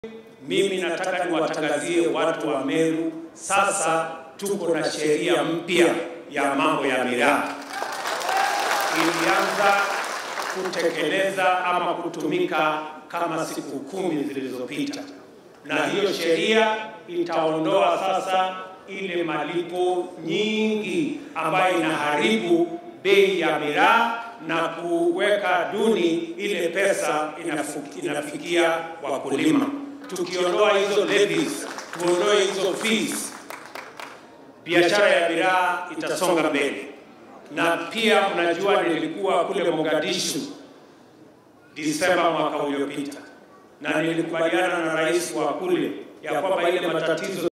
Mimi nataka niwatangazie watu wa Meru, sasa tuko na sheria mpya ya mambo ya miraa ilianza kutekeleza ama kutumika kama siku kumi zilizopita, na hiyo sheria itaondoa sasa ile malipo nyingi ambayo inaharibu bei ya miraa na kuweka duni ile pesa inafuki, inafikia wakulima. Tukiondoa hizo levies, tuondoe hizo fees, biashara ya miraa itasonga mbele. Na pia mnajua nilikuwa kule Mogadishu Disemba mwaka uliopita, na nilikubaliana na rais wa kule ya kwamba ile matatizo